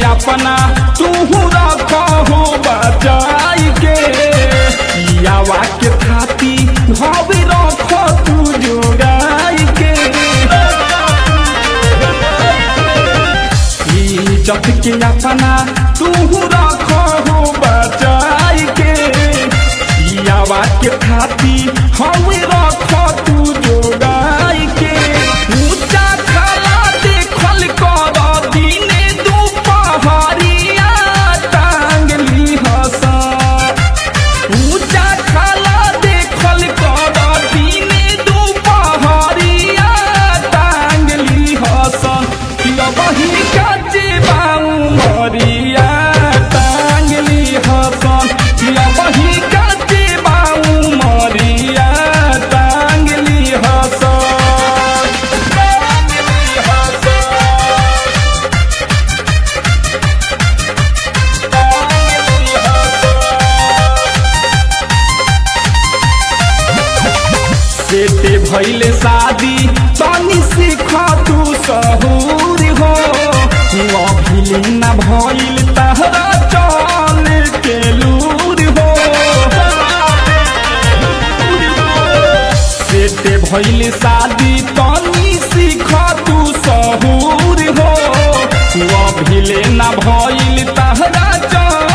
अपना तू रखो बचाई के यावा के थाती घावे रखो तू जोगाई के इज्जत के अपना तू रखो बचाई के यावा के थाती हवे रखो तू जोगाई के ऊंचा खला देखल कर दिने दुपहरिया टांगली हसा ऊंचा खला देखल कर दिने दुपहरिया टांगली हसन किया बही काचे बाऊ मरिया टांगली हसन किया बही काचे बाऊ मरिया टांगली हसन टांगली हसन टांगली हसन सेटे भैले शादी तनी सीख तू सहूर हो अभिले न भइल तहरा चल के लूर हो सेटे भैले शादी तनी सीख तू सहूर हो अभिले न भइल तहरा चल